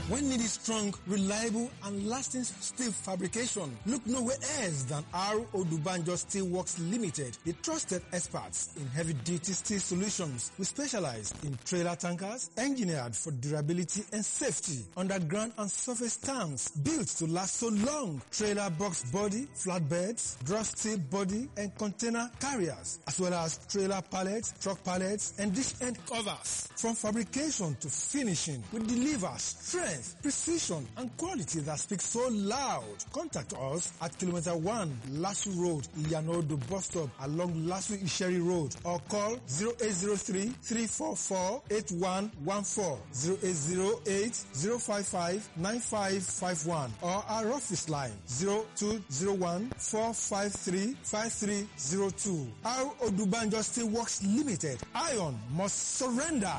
When needing strong, reliable, and lasting steel fabrication, look nowhere else than R. Odubanjo Steel Works Limited, the trusted experts in heavy-duty steel solutions. We specialize in trailer tankers, engineered for durability and safety, underground and surface tanks, built to last so long, trailer box body, flatbeds, drop steel body, and container carriers, as well as trailer pallets, truck pallets, and dish end covers. From fabrication to finishing, we deliver strength, precision, and quality that speaks so loud. Contact us at kilometer 1 Lasu Road, Iyanodo bus stop along Lasu Isheri Road or call 0803 344 8114 0808 055 9551 or our office line 0201 453 5302. Our Odubanjo Steel Works Limited. Iron must surrender.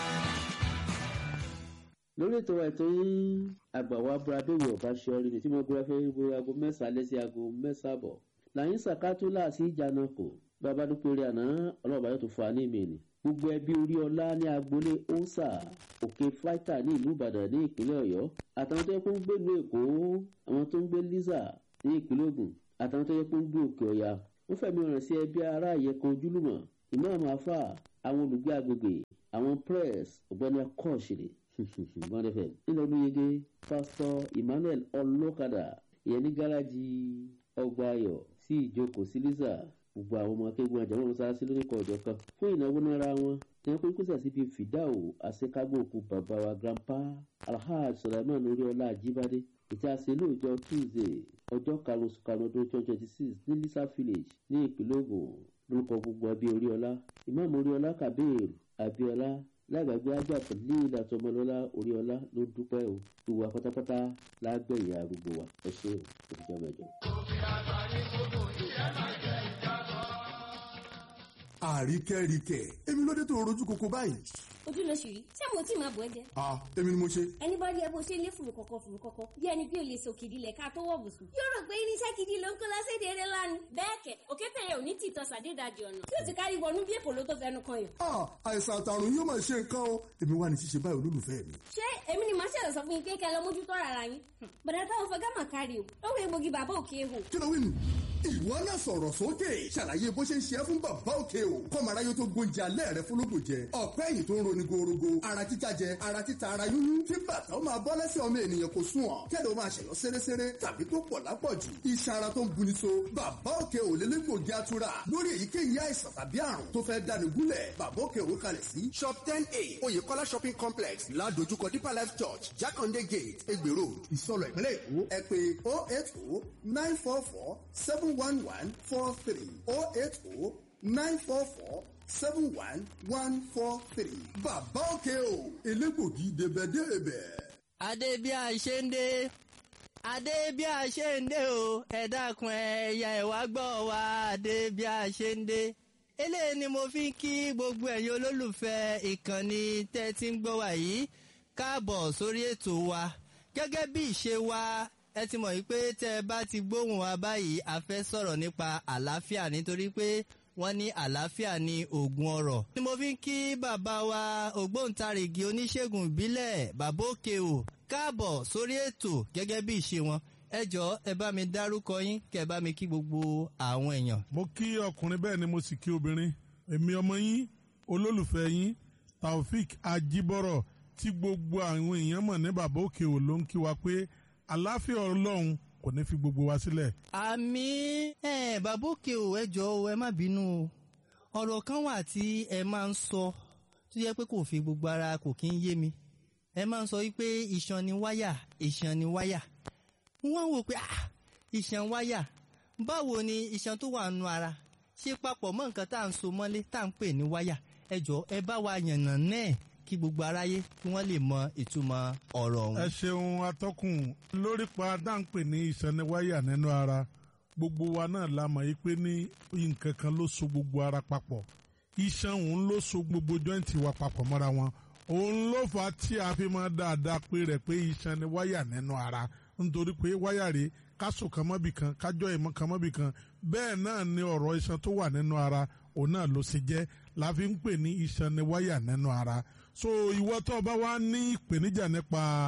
lórí ètò ètò yín àgbàwá bradéwì ọba ṣọrí ni tí mo gbé fẹ́ wo aago mẹ́sàn-án lẹ́sí aago mẹ́sàn-án bọ̀ làyín sàkátó láàsì ìjànà kò bàbá dúpẹ́ rí àná ọlọ́ọ̀bá yóò tó fà á ní ìmìnì gbogbo ẹbí orí ọlá ní agboolé osa òkè fáìtà ní ìlú ìbàdàn ní ìpínlẹ̀ ọ̀yọ́ àtàwọn tó yẹ kó ń gbé ìlú èkó àwọn tó ń gbé liza ní ìpínlẹ̀ ògùn àtàwọn tó yẹ kó ń gbé òkè ọ̀yà wọ́n fẹ̀mí ọ̀ràn sí ẹbí ará ìyẹ̀kan ojúlùmọ̀ ìmáàmù afa àwọn olùgbé agbègbè àwọn press ọ̀gbẹ́ni akọ́ọ̀ṣìlẹ̀ one fm nílò olóyege pásítọ̀ emmanuel ọlọ́kadà ìyẹn ní gáràjì ọgbà ayọ̀ sí ìjókòó sí lisa gbogbo àwọn ọmọ akéwọn àjàmọ́ mọ́sálásí lórúkọ ọ̀jọ̀ kan fún ìnáwó náírà wọn ní wọn kórìkò sí àsìbí fìdáwò àṣekágbó òkú bàbá wa grandpa alhaj sulaiman oríọlá àjíbádé ìtí àṣẹ lóòjọ́ tuesday ọjọ́ karùn-ún oṣù karùn-ún ọdún twenty twenty six ní lisa village ní ìpínlẹ̀ ògùn lórúkọ gbogbo abí oríọlá ìmáàmù oríọlá kabir abiola lágbàgbé ajá pẹ̀lú ilé àtọmọlọ́lá oríọlá ló dúpẹ́ o ìwà pátápátá lágbẹ̀yìn arúgbó wa ẹ ṣe o òkúta mẹ́jọ. àríkẹ́ríkẹ́ èmi ló dé tó rojú koko báyìí. ojú ló ṣì rí ṣé mo tí máa bọ̀ ẹ́ jẹ. a èmi ni mo ṣe. ẹni bá rí ẹ bó ṣe lé fùrù kọ̀kọ̀ fùrù kọ̀kọ̀ bí ẹni bí o lè sòkè ìdílẹ̀ ká tó wọ̀ bùsùn. yóò rò pé irinṣẹ́ gidi ló ń kó lọ́sẹ̀dẹ̀ eré lánàá. bẹ́ẹ̀ kẹ̀ òkété yẹn ò ní tìtọ́ sàdédàjì ọ̀nà tí ò ti kárí wọnú bí èpò ló tó fẹnu kan yàn. a àìsàn àtàrùn yóò máa ṣe nǹkan o èmi wà ní ṣíṣe báyìí olólùfẹ́ mi. ṣé èmi ni màá ṣẹ̀rọ̀ sọ fún yín pé kẹ́ ẹ lọ mójútó rárá yín. bàdà táwọn fẹ́ gámà kárí o lọ́wọ́ egbògi bàbá òkè ehò. kí ló wí nù. ìwọ náà sọ̀rọ̀ sókè ṣàlàyé bó ṣe ń ṣe é fún bàbá òkè o kọ́mọ̀ráyé tó gbóúnjẹ alẹ́ rẹ fúnlógún jẹ ọ̀pẹ́ ẹ̀yìn tó ń roni gorogo ara títa jẹ ara títa ara yúnyún tí bàtà ó máa bọ́ lẹ́sẹ̀ ọmọ ènìyàn kò sùn ọ̀ kẹ́lẹ́ ó máa ṣẹ̀yọ́ séréséré tàbí tó pọ̀ lápọ̀jù iṣan ara tó ń buni so bàbá òkè ò lélẹ́gbògi atura lórí èyíkéyìí àìsàn tàbí àrùn tó fẹ́ dani gúnlẹ̀ bàbá òkè ò kalẹ̀ sí. shop ten a oyèkọ́lá shopping complex ládojúkọ deeper life church jákàndé gate egbè road ìsọlọ ìpínlẹ̀ èkó ẹ pé oh eight oh nine four four seven one one four three oh eight oh nine four four seven one one four three. bàbá òkè o elégbògi débẹ̀débẹ̀. adé bí a ṣe ń dé adé bí a ṣe ń dé o ẹ dákun ẹyà ẹwà gbọ́ wa adé bí a ṣe ń dé eléyìí ni mo fi ń kí gbogbo ẹ̀yin olólùfẹ́ ìkànnì tẹ́ ti ń gbọ́ wa yìí káàbọ̀ sórí ètò wa gẹ́gẹ́ bí ìṣe wa ẹ ti mọ̀ yìí pé tẹ́ ẹ bá ti gbóhùn wa báyìí a fẹ́ sọ̀rọ̀ nípa àlàáfíà nítorí pé wọ́n ní àlàáfíà ní oògùn ọrọ̀. ni mo fi ń kí bàbá wa ògbóǹtarìgì oníṣègùn ìbílẹ̀ bàbá òkè o káàbọ̀ sórí ètò gẹ́gẹ́ bí ìṣe wọn ẹ jọ ẹ bá mi dárúkọ yín kẹ bá mi kí gbogbo àwọn èèyàn. mo kí ọkùnrin bẹ́ẹ̀ ni mo sì kí obìnrin èmi ọmọ yín olólùfẹ́ yín taofik ajibọrọ tí gbogbo àwọn èèyàn mọ̀ ní bàbá òkè ò ló ń kí wa pé àlàáfíà ọlọ́run kò ní fi gbogbo wa sílẹ̀. àmì ẹ bàbá òkè o ẹ jọ o ẹ má bínú o ọ̀rọ̀ kan wà tí ẹ máa ń sọ tó yẹ pé kò fi gbogbo ara kò kí ń yé mi ẹ máa ń sọ wípé iṣan ni wáyà iṣan ni wáyà wọ́n wò pé ah iṣan wáyà báwo ni iṣan tó wà nù ara ṣe papọ̀ mọ́ nǹkan tá à ń so mọ́lé tá à ń pè ní wáyà ẹ jọ ẹ bá wa yànnà náà kí gbogbo aráyé kí wọ́n lè mọ ìtumọ̀ ọ̀rọ̀ ọ̀hún. ẹ ṣeun atọ́kùn lórí pa dáńpè ní ìsẹniwáyà nínú ara gbogbo wa náà la mọ̀ yí pé ní nǹkan kan ló so gbogbo ara papọ̀ iṣan òun ló so gbogbo jọ́ǹtì wa papọ̀ mọ́ra wọn òun ló fà á tí a fi máa dáadáa pé rẹ̀ pé iṣan ni wáyà nínú ara nítorí pé wáyà rèé kásò kan mọ́bì kan kájọ́ ìmọ̀ kan mọ́bì kan bẹ́ẹ̀ náà ni ọ̀rọ̀ iṣan tó wà nínú ara òun náà ló ṣe jẹ́ la fi ń pè ní iṣan ni wáyà nínú ara so ìwọ tó bá wá ní ìpèníjà nípa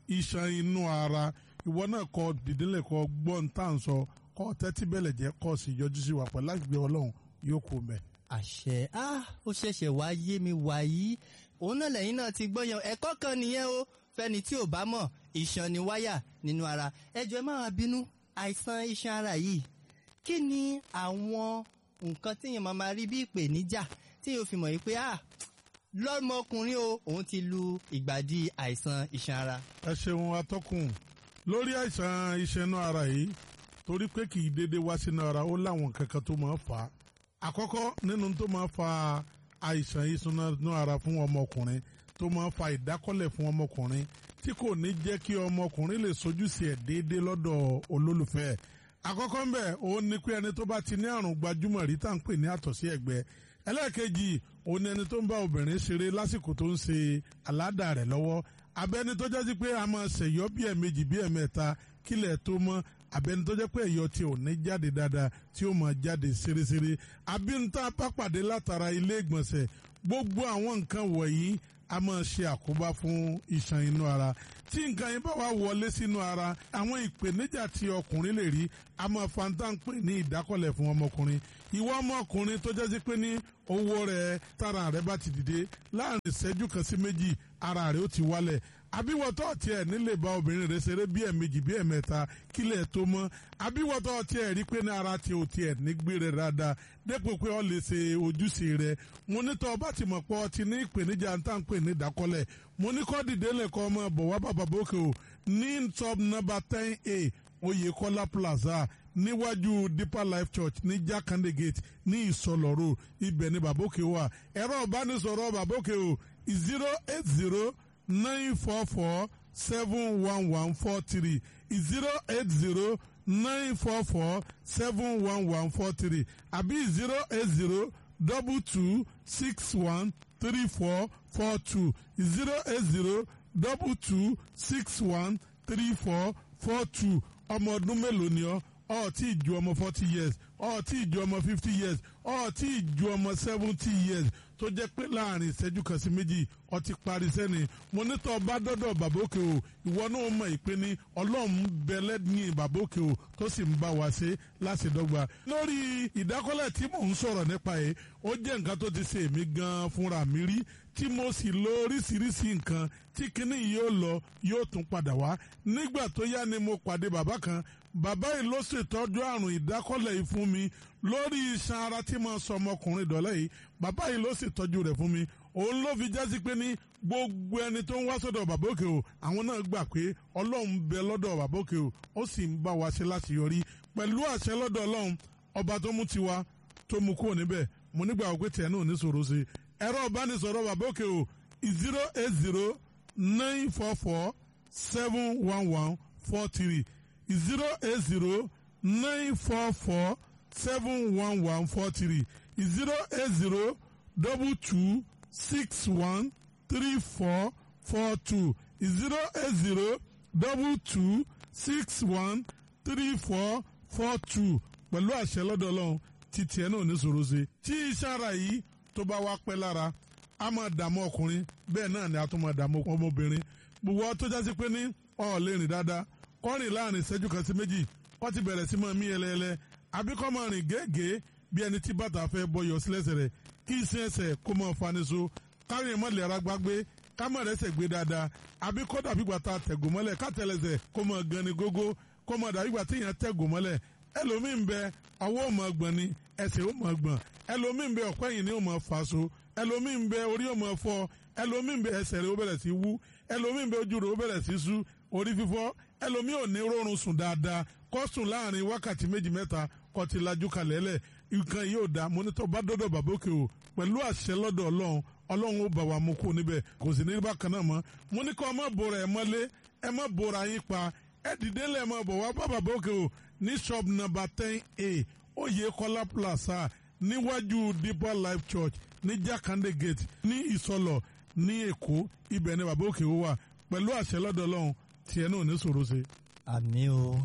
iṣan inú ara ìwọ náà kọ dìdínlẹ̀ kọ gbọ́n tá à ń sọ kọ tẹ́tí bẹ̀lẹ̀ jẹ́ kọ́ sí yọjú sí wa pẹ̀lú àgbẹ̀ ọlọ́run yóò kú mẹ́. àṣẹ ah ó ṣẹ̀ṣẹ̀ wá yé mi wàyí òun náà lẹ́yìn náà ti gbọ́ yan ẹ̀kọ́ kan nìyẹn o fẹ́ni tí ò bá mọ̀ iṣan ni wáyà nínú ara ẹjọ́ ẹ má wá bínú àìsàn iṣan ara yìí kí ni àwọn nǹkan tíyẹn máa máa rí bí ìpèníjà tí yóò fi mọ̀ yìí pé ah lọ́mọkùnrin o òun ti lu ìgbàdí àìsàn iṣan ara. ẹ ṣeun atọ́kùn lórí àìsàn iṣan inú ara yìí torí pé kì í dédé wá sínú ara ó láwọn kankan tó máa ń fà á àkọ́kọ́ nínú tó máa ń fa àìsàn iṣan inú ara fún ọmọkùnrin tó máa ń fa ìdákọ́lẹ̀ fún ọmọkùnrin tí kò ní jẹ́ kí ọmọkùnrin lè sojúṣe ẹ̀ déédéé lọ́dọ̀ olólùfẹ́ ẹ̀ àkọ́kọ́ ń bẹ̀ òun ni pé ẹni tó bá ti ní àrùn gbajúmọ̀ rí tá à ń pè ní àtọ̀sí ẹ̀gbẹ́ ẹlẹ́ẹ̀kejì òun ni ẹni tó ń bá obìnrin ṣeré lásìkò tó ń ṣe àládà rẹ̀ lọ́wọ́ abẹ́ni tó jẹ́ sí pé a máa ṣèyọ́ bí ẹ̀mejì bí ẹ̀mẹ́ta kílẹ̀ tó mọ́ abẹ́ni tó jẹ́ pé ẹ̀yọ́ tí ò ní jáde dáadáa tí ó máa jáde ṣeréṣeré àbí ń tá a bá pàdé látara ilé ìgbọ̀nsẹ̀ gbogbo àwọn nǹkan wọ̀nyí a máa ṣe àkóbá fún iṣan inú ara tí nǹkan yẹn bá wà wọlé sínú ara àwọn ìpèníjà tí ọkùnrin lè rí a máa fa tá à ń pè ní ìdákọ̀lẹ̀ fún ọmọkùnrin ìwọ ọmọkùnrin tó jẹ́ sí pé ní owó rẹ̀ tára rẹ̀ bá ti dìde láàrin ìṣẹ́jú kan sí méjì ara rẹ̀ ó ti wálẹ̀ àbíwọ̀tọ́ tiẹ̀ nílé bá obìnrin rẹ̀ ṣeré bí ẹ̀mejì bí ẹ̀mẹ́ta kílẹ̀ tó mọ́ àbíwọ̀tọ́ tiẹ̀ rí pé ní ara tiẹ̀ ò tiẹ̀ nígbé rẹ̀ dáadáa dépò pé ọ lè ṣe ojúṣe rẹ̀ mo ní tọ́ ọba tí mo pọ̀ ti ní ìpèníjà ń tà ń pè ní ìdákọ́lẹ̀ mo ní kọ́ dìde lẹ́kọ́ ọmọ bọ̀ wá bàbá bókè o ní top number ten a Oyèkọ́lá plaza níwájú Deeper Life Church ní Jakande Gate ní Ìsọlọ́rọ̀ ibẹ̀ ní bàbókè wà ẹ̀rọ ìbánisọ̀rọ̀ bàbókè o zero eight zero nine four four seven one one four three zero eight zero nine four four seven one one four three àbí zero eight zero double two six one three four four two zero eight zero double two six one three four four two ọmọ ọdún mélòó ni ọ ọ tí ì ju ọmọ forty years ọ tí ì ju ọmọ fifty years ọ tí ì ju ọmọ seventy years tó jẹ́ pé láàrin ìṣẹ́jú kan sí méjì ọ ti parí sẹ́ni mo nítọ́ bá dọ́dọ̀ bàbókè o ìwọ náà mọ̀ ìpè ní ọlọ́run bẹ̀lẹ́ ní bàbókè o tó sì ń bá wa ṣe láṣẹdọ́gba. lórí ìdákọ́lẹ̀ tí mò ń sọ̀rọ̀ nípa yìí ó jẹ́ nǹkan tó ti ṣe èmi gan-an fúnra mi rí tí mo sì lo oríṣiríṣi nǹkan tí kinní yóò lọ yóò tún padà wá nígbà tó yá ni mo pàdé bàbá kan bàbá yìí ló ṣètọ́jú àrùn ìdákọ́lẹ̀ yìí fún mi lórí iṣan ara tí mo sọ ọmọkùnrin dọ̀lẹ́ yìí bàbá yìí ló ṣètọ́jú rẹ̀ fún mi òun ló fi jásí pé ní gbogbo ẹni tó ń wá sọ́dọ̀ bàbá òkè o àwọn náà gbà pé ọlọ́run bẹ lọ́dọ̀ bàbá òkè o ó sì ń bá wa ṣe láti yọrí pẹ̀lú àṣẹ lọ́dọ̀ ọlọ́run ọba tó mú tiwa tó mú kúrò níbẹ̀ mo nígbà wípé tiẹ̀ náà ò ní sọ̀rọ̀ sí ẹ̀rọ ìbánisọ̀rọ̀ bàbá òkè o zero eight zero nine four four seven one one four three zero eight zero nine four four seven one one four three zero eight zero double two six one three four four two zero eight zero double two six one three four four two pẹ̀lú àṣẹ lọ́dọ̀ ọlọ́run títí ẹ̀ náà ní sòro ṣe tí iṣẹ́ ara yìí tó bá wá pẹ́ lára a máa dààmú ọkùnrin bẹ́ẹ̀ náà ni a tún máa dààmú ọmọbìnrin gbogbo tó jásí pé ní ọ̀ lè rìn dáadáa kọ́rin láàrin ìṣẹ́jú kan sí méjì wọ́n ti bẹ̀rẹ̀ sí máa mí ẹlẹ́ẹlẹ́ àbí kọ́ máa rìn gẹ́gẹ́ bí ẹni tí bàtà fẹ́ bọyọ̀ sílẹ̀sẹ̀ rẹ̀ kí iṣẹ́ ẹsẹ̀ kó máa faniṣo kárin mọ́lẹ̀ ara gbágbé kámọ̀ rẹsẹ̀ gbé dáadáa àbí kọ́ dàbí gbà tá a tẹ̀gùn mọ́lẹ̀ kátẹ́lẹsẹ̀ kó máa gan ni gógó kó máa dàbí gbà téèyàn tẹ̀gùn mọ́lẹ̀ ẹlòmíín bẹ ọwọ́ ò máa gbọ̀n ni ẹsẹ̀ ò máa gbọ̀n ẹlòmíín bẹ ọ̀pẹ́ yìí ni ò máa fà so ẹlòmíín bẹ orí ò máa fọ́ ẹlòmíín bẹ ẹsẹ̀ rẹ̀ ó bẹ̀rẹ̀ sí wú ẹlòmíín bẹ ojú rẹ̀ ó bẹ̀rẹ̀ sí sú orí fífọ́ ẹlòmíì ò ní rọrùn sùn dáadáa kó sùn láàrin wákàtí méjì mẹ́ta kó ti lajú kalẹ̀ lẹ̀ nǹkan yìí ò da mọ́nítọ́ bá dọ́dọ̀ bàbá òkè o pẹ̀lú àṣẹ lọ́dọ̀ ọlọ́run ọlọ́run ó bà wá mú kó níbẹ̀ kò sì ní bákan náà mọ́ mo ní kọ́ ẹ má bora ẹ mọ́lé ẹ má bora yín pa ẹ dìde lẹ̀ mọ́ bọ̀ wá bá bàbá òkè o ní shop number ten a Oyèkọ́lá plaza níwájú Deeper Life Church ní Jakande Gate ní Ìsọlọ̀ ní Èkó ibẹ̀ ni bàbá òkè o wà pẹ̀lú àṣẹ lọ́dọ̀ ọlọ́run tiẹ̀ náà ní sòro ṣe. àmì o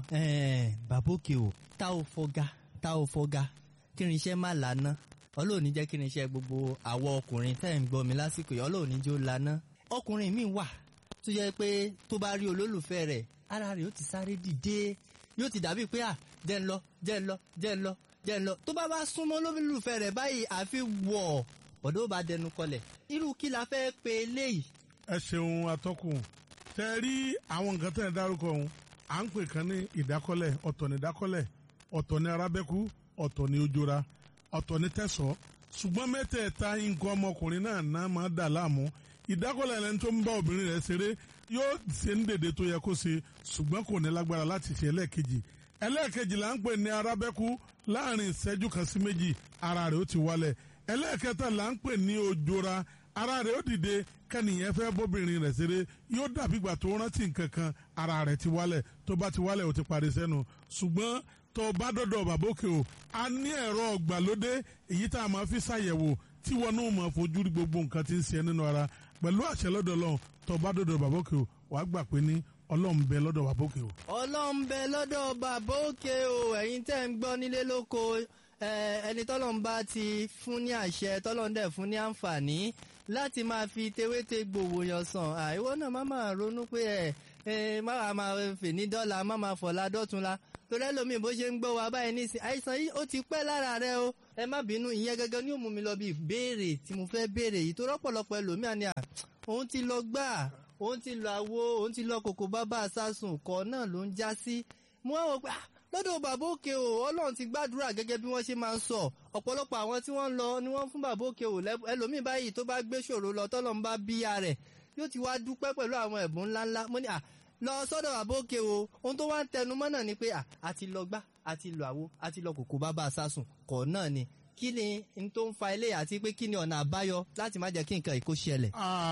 bàbókè o tá ò fọgá tá ò fọgá kí ni iṣẹ́ má lànà ọlọ́ọ̀ni jẹ́ kí ni iṣẹ́ gbogbo àwọ ọkùnrin tẹ́ ń gbọ́ mi lásìkò yìí ọlọ́ọ̀ni jó lànà ọkùnrin mi wà tó yẹ pé tó bá rí olólùfẹ́ rẹ̀ ara rẹ̀ yóò ti sáré dìde yóò ti dàbí pé à jẹ́ ń lọ jẹ́ ń lọ jẹ́ ń lọ jẹ́ ń lọ tó bá bá súnmọ́ olólùfẹ́ rẹ̀ báyìí àfi wọ̀ ọ̀dọ́ bá dẹnu kọlẹ̀ irú kí la fẹ́ pe eléyìí. ẹ ṣeun atọ́kùn tẹ rí àwọn nǹkan tẹ̀ ẹ́ dárúkọ ọ̀hún à ń pè kan ní ìdákọ́lẹ̀ ọ̀tọ̀ ní ìdákọ́lẹ̀ ọ̀tọ̀ ní arábẹ́kú ọ̀tọ̀ ní ojora ọ̀tọ̀ ní tẹ̀sọ́ ṣùgbọ́n mẹ́tẹ̀ẹ̀ta nǹkan ọmọkùnrin náà náà máa dà láàmú ìdákọ́lẹ̀ lẹni tó ń bá obìnrin rẹ̀ ṣeré yóò ṣe ń dèdè tó yẹ kó ṣe ṣùgbọ́n kò ní lágbára láti ṣe ẹlẹ́ẹ̀kejì ẹlẹ́ẹ̀kejì là ń pè ní arábẹ́kú láàrin ìṣẹ́jú kan sí méjì ara rẹ̀ ó ti wálẹ̀ ẹlẹ́ẹ̀kẹta là ń pè ní ojora ara rẹ̀ ó dìde kẹ́nìyẹn fẹ́ bóbìnrin rẹ̀ ṣeré yóò dàbí ìgbà tó rántí nǹkan kan ara rẹ̀ ti wálẹ̀ tó bá ti wálẹ̀ ó ti parí sẹ́nu ṣùgbọ́n tó bá dọ́dọ̀ bàbókè o a ní ẹ̀rọ ọ̀gbàlódé èyí tá a máa fi ṣàyẹ̀wò tí wọn náà máa fojú rí gbogbo nǹkan tí ń ṣe nínú ara pẹ̀lú àṣẹ lọ́dọ̀ lọ́hùn tó bá dọ́dọ̀ bàbókè o wàá gbà pé ní ọlọ́run bẹ lọ́dọ̀ bàbókè o. ọlọ́run bẹ lọ́dọ̀ bàbá òkè o ẹ̀yin tẹ́ ń gbọ́ nílé lóko ẹni tọ́lọ́run bá ti fún ní àṣẹ tọ́lọ́run dẹ̀ fún ní àǹfààní láti máa fi tewéte gbòòwò yàn sàn àìwọ náà má máa ronú pé ẹ ẹ má máa fè ní dọ́là má máa fọ̀la dọ́tunla torí ẹlòmíì bó ṣe ń gbọ́ wa báyìí ní àìsàn yìí ó ti pẹ́ lára rẹ o ẹ má bínú ìyẹn gẹ́gẹ́ ní ó mú mi lọ bí ìbéèrè tí mo fẹ́ béèrè yìí tó rọ́pọ̀lọpọ̀ ẹlòmíì àní à òun ti lọ gbà òun ti lọ àwo òun ti lọ kòkó bábà sásùn kọ́ náà ló ń já sí mo wá wọ pé lọ́dọ̀ bàbá òkè o ọlọ́run ti gbàdúrà gẹ́gẹ́ bí wọ́n ṣe máa ń sọ ọ̀pọ̀lọpọ̀ àwọn tí wọ́n ń lọ ni wọ́n fún bàbá òkè o ẹlòmíì báyìí tó bá gbé ṣòro lọ tọ́lọ́ ń bá bíyà rẹ̀ yóò ti wá dúpẹ́ pẹ̀lú àwọn ẹ̀bùn ńláńlá mo ní à lọ sọ́dọ̀ bàbá òkè o ohun tó wá ń tẹnu mọ́ náà ni pé à àti lọ gbá àti lọ àwo àti lọ kòkó bàbá sásùn kọ̀ náà ni kí ni n tó ń fa ilé àti pé kí ni ọ̀nà àbáyọ láti má jẹ́ kí nǹkan ìkó ṣẹlẹ̀.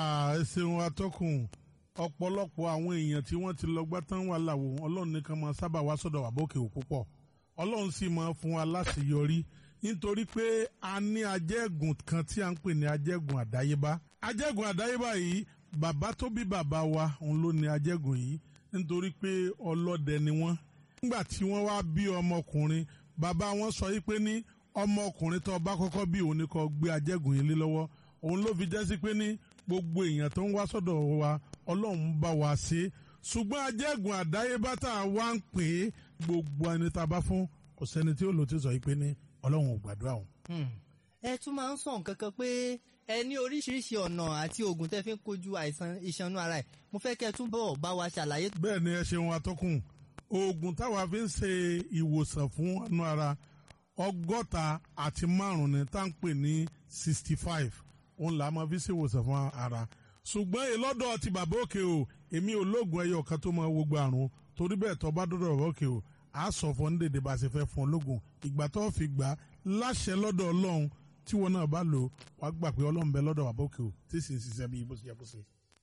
ẹ ṣeun atọ́kùn ọ̀pọ̀lọpọ̀ àwọn èèyàn tí wọ́n ti lọ gbá tán wà láwo ọlọ́run nìkan máa sábà wá sọ́dọ̀ wà bókè ò púpọ̀ ọlọ́run sì máa fún wa láṣeyọrí nítorí pé a ní ajẹ́gùn kan tí a ń pè ní ajẹ́gùn àdáyébá ajẹ́gùn àdáyébá yìí bàbá tó bí bàbá wa òun ló ní ajẹ́gùn yìí nítorí pé ọlọ́dẹ ni wọ́n nígbà tí wọ́n wá bí ọmọkùnrin bàbá wọn sọ yìí pé ní ọmọkùnrin tó bá kọ́kọ́ bí òun ni kó gbé ajẹ́gùn yìí lé lọ́wọ́ òun ló fi jẹ́ sí pé ní gbogbo èèyàn tó ń wá sọ́dọ̀ wa ọlọ́run bá wa ṣe ṣùgbọ́n ajẹ́gùn àdáyébá tá a wá ń pè é gbogbo ẹni tá a bá fún kò sẹ́ni tí ó lò tí sọ yìí pé ní ọlọ́run ò gbàdúrà òun. ẹ tún máa ń sọ nǹkan kan pé ẹ ní oríṣiríṣi ọ̀nà àti oògùn tẹ́ fi ń kojú àìsàn ìṣanú ara ẹ̀ mo fẹ́ kẹ́ ẹ túbọ̀ bá wa ṣàlàyé. bẹ́ẹ̀ ni ẹ ṣeun atọ́kùn oògùn táwa fi ń ṣe ìwòsàn fún ọ̀nà ara ọgọ́ta àti márùn-ún ni tá à ń pè ní sixty five òun là á máa fi ṣe ìwòsàn fún ara ṣùgbọ́n ìlọ́dọ̀ ti bàbá òkè o èmi ò lóògùn ẹyọ kan tó máa wo gba àrùn torí bẹ́ẹ̀ tó bá dọ́dọ̀ bàbá òkè o à á sọ fún dédé bá a ṣe fẹ́ fún ọ lóògùn ìgbà tó fi gbà á láṣẹ lọ́dọ̀ ọlọ́run tí wọn náà bá lò wá gbà pé ọlọ́run bẹ lọ́dọ̀ bàbá òkè o tí sì ń ṣiṣẹ́ bí bó ṣe yẹ kó ṣe.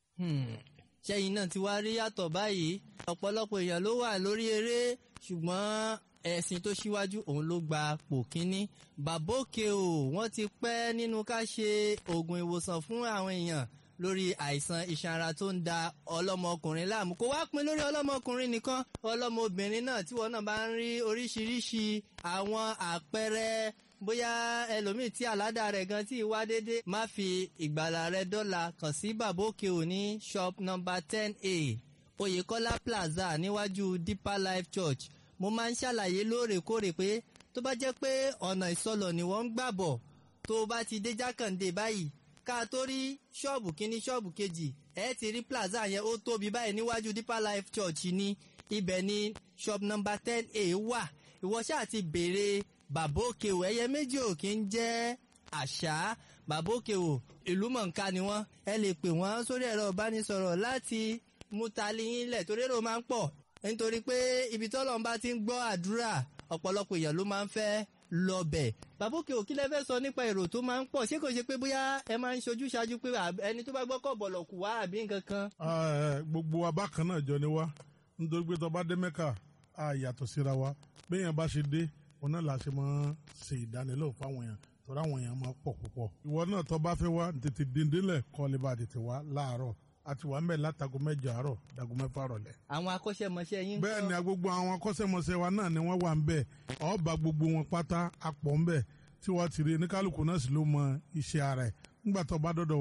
ṣẹ́yìn náà ti wá rí yàtọ̀ báyìí ọ̀pọ̀lọpọ̀ èèyàn ló wà lórí eré ṣùgbọ́n ẹ̀sìn tó ṣíwájú òun ló gba pò kínní bàbá òkè o wọ́n ti pẹ́ nínú ká ṣe oògùn ìwòsàn fún àwọn èèyàn lórí àìsàn iṣan ara tó ń da ọlọ́mọkùnrin láàmú kó wá pin lórí ọlọ́mọkùnrin nìkan ọlọ́mọbìnrin náà tí wọn náà bá ń rí oríṣiríṣi àwọn àpẹẹrẹ bóyá ẹlòmíì tí àládà rẹ̀ gan tí wá dédé má fi ìgbàlà rẹ̀ dọ́là kàn sí bàbá òkè òní shop number ten a oyèkọ́lá plaza níwájú deeper life church mo máa ń ṣàlàyé lóòrèkóòrè pé tó bá jẹ́ pé ọ̀nà ìsọlọ̀ ni wọ́n ń gbà bọ̀ tó o bá ti dé jákàndé báyìí ká tó rí ṣọ́ọ̀bù kínní ṣọ́ọ̀bù kejì ẹ ti rí plaza yẹn ó tóbi báyìí níwájú deeper life church ní ibẹ̀ ní shop number ten a wà ìwọ ṣáà ti béèrè bàbá òkè o ẹyẹ méjì ò kí ń jẹ́ àṣà bàbá òkè o ìlú mọ̀ǹká ni wọ́n ẹ lè pè wọ́n sórí ẹ̀rọ ìbánisọ̀rọ̀ láti mú tali yín lẹ̀ torí èrò máa ń pọ̀ nítorí pé ibi tọ́lọ́run bá ti ń gbọ́ àdúrà ọ̀pọ̀lọpọ̀ èèyàn ló máa ń fẹ́ lọ́bẹ̀. bàbá òkè òkí lẹ fẹ́ sọ nípa èrò tó máa ń pọ̀ ṣé kò ṣe pé bóyá ẹ máa ń ṣojú ṣáájú pé ẹni tó bá gbọ́ kọ̀ bọ̀lọ̀ kù wá àbí nǹkan kan. gbogbo wa bákan náà jọ ni wá nítorí pé tó bá dé mẹ́kà á yàtọ̀ síra wa béèyàn bá ṣe dé òun náà la ṣe máa ṣe ìdánilẹ́wò fáwọn èèyàn torí àwọn èèyàn máa pọ̀ púpọ̀. ìwọ náà tó bá fẹ́ wá tètè dìndínlẹ̀ kọ́ lè bá tètè wá láàárọ̀ àti wà ń bẹ̀ látago mẹ́jọ àárọ̀ dago mẹ́fà rọ̀lẹ́. àwọn akọ́ṣẹ́mọṣẹ́ yín. bẹ́ẹ̀ ni gbogbo àwọn akọ́ṣẹ́mọṣẹ́ wa náà ni wọ́n wà ń bẹ̀ ọba gbogbo wọn pátá apọ̀ ń bẹ̀ tí wọ́n ti rí oníkálukú náà sì ló mọ iṣẹ́ ara ẹ̀ nígbà tó bá dọ́dọ̀ wa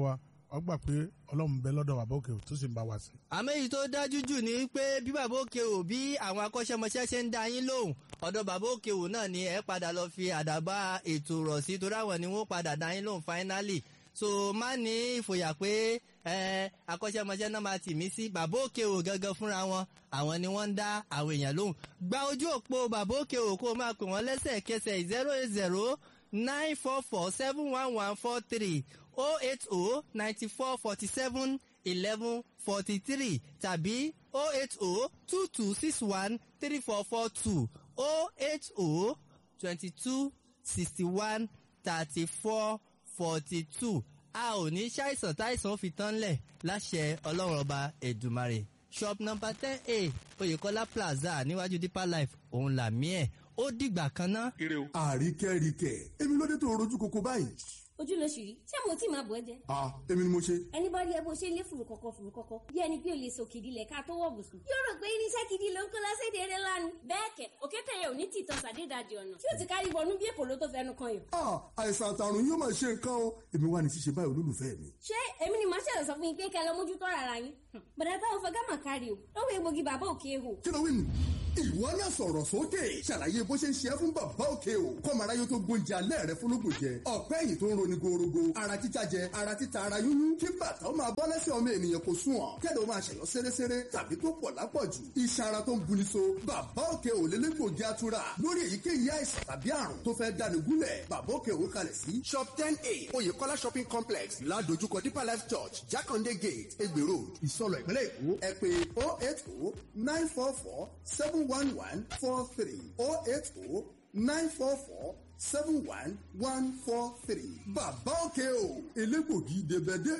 ọ gbà pé ọlọ́run bẹ lọ́dọ̀ bàbá òkè tó sì ń bá wa sí. àmọ́ èyí tó dájú jù ni pé bí bàbá òkè ò bí àwọn akọ́ṣẹ́mọṣẹ́ ṣe ń dá yín lóhùn ọ̀dọ̀ bàbá òkè ò náà ni ẹ padà lọ fi àdàbà ètò rọ̀ sí torí àwọn ni wọ́n padà dá yín lóhùn finally so má ní ìfòyà pé ẹ akọ́ṣẹ́mọṣẹ́ náà máa tì mí sí bàbá òkè ò gangan fúnra wọn àwọn ni wọ́n ń dá àwọn èèyàn lóhùn gba ojú òpó bàbá òkè ò kó o máa pè wọ́n lẹ́sẹ̀kẹsẹ̀ zero eight zero nine four four seven one one four three oh eight oh ninety four forty seven eleven forty three tàbí oh eight oh two two six one three four four two oh eight oh twenty two sixty one thirty four forty two a ò ní ṣàìsàn táìsàn fi tán lẹ̀ láṣẹ ọlọ́run ọba ẹ̀dùmarè shop number ten a oyèkọ́lá plaza níwájú deeper life òun làmí ẹ̀ ó dìgbà kan ná. àríkẹ́ríkẹ́ èmi ló dé tó rojú koko báyìí. ojú ló ṣì rí ṣé mo tí máa bọ̀ ẹ́ jẹ. ah èmi ni mo ṣe. ẹni bá rí ẹ bó ṣe lé fùrù kọ̀kọ̀ fùrù kọ̀kọ̀ bí ẹni pé o lè sòkè ìdílé ká tó wọ̀ bùsùn. yóò rò pé irinṣẹ́ gidi ló ń kó lọ́sẹ̀dẹ̀ eré lánàá. bẹ́ẹ̀ kẹ̀ òkété yẹn ò ní tìtàn sàdédàjì ọ̀nà tí ó ti kárí wọnú bí èpò ló tó fẹnu kan yàn. ah àìsàn àtàrùn yóò máa ṣe nǹkan o èmi wà ní ṣíṣe báyìí olólùfẹ́ mi. ṣé èmi ni màá ṣẹlẹ̀ sọ fún yín pé kẹ́ lọ mójútó rárá yín. bàdà táwọn fọgá mà kárí o lọ́wọ́ egbògi bàbá òkè hò. kí ló wí nù. ìwọ náà sọ̀rọ̀ sókè ṣàlàyé bó ṣe ń ṣe é fún bàbá òkè o kọ́mara yóò tó gbóúnjẹ alẹ́ rẹ fúnlógún jẹ ọ̀pẹ́ ẹ̀yìn tó ń roni gorogo ara títa jẹ ara títa ara yúnyún kí bàtà ó máa bọ́ lẹ́sẹ̀ ọmọ ènìyàn kò sùn ọ̀ kẹ́lẹ́ ó máa ṣẹ̀yọ́ séréséré tàbí tó pọ̀ lápọ̀jù iṣan ara tó ń buni so bàbá òkè ò lélẹ́gbògi atura lórí èyíkéyìí àìsàn tàbí àrùn tó fẹ́ dáni gúnlẹ̀ bàbá òkè ò kalẹ̀ sí. shop ten a oyèkọ́lá shopping complex ládojúkọ deeper life church jákàndé gate egbè road ìsọlọ ìpínlẹ̀ èkó ẹ pé oh eight oh nine four four seven one one four three oh eight oh nine four four seven one one four three bàbá òkè o elégbògi dèbẹ̀dẹ̀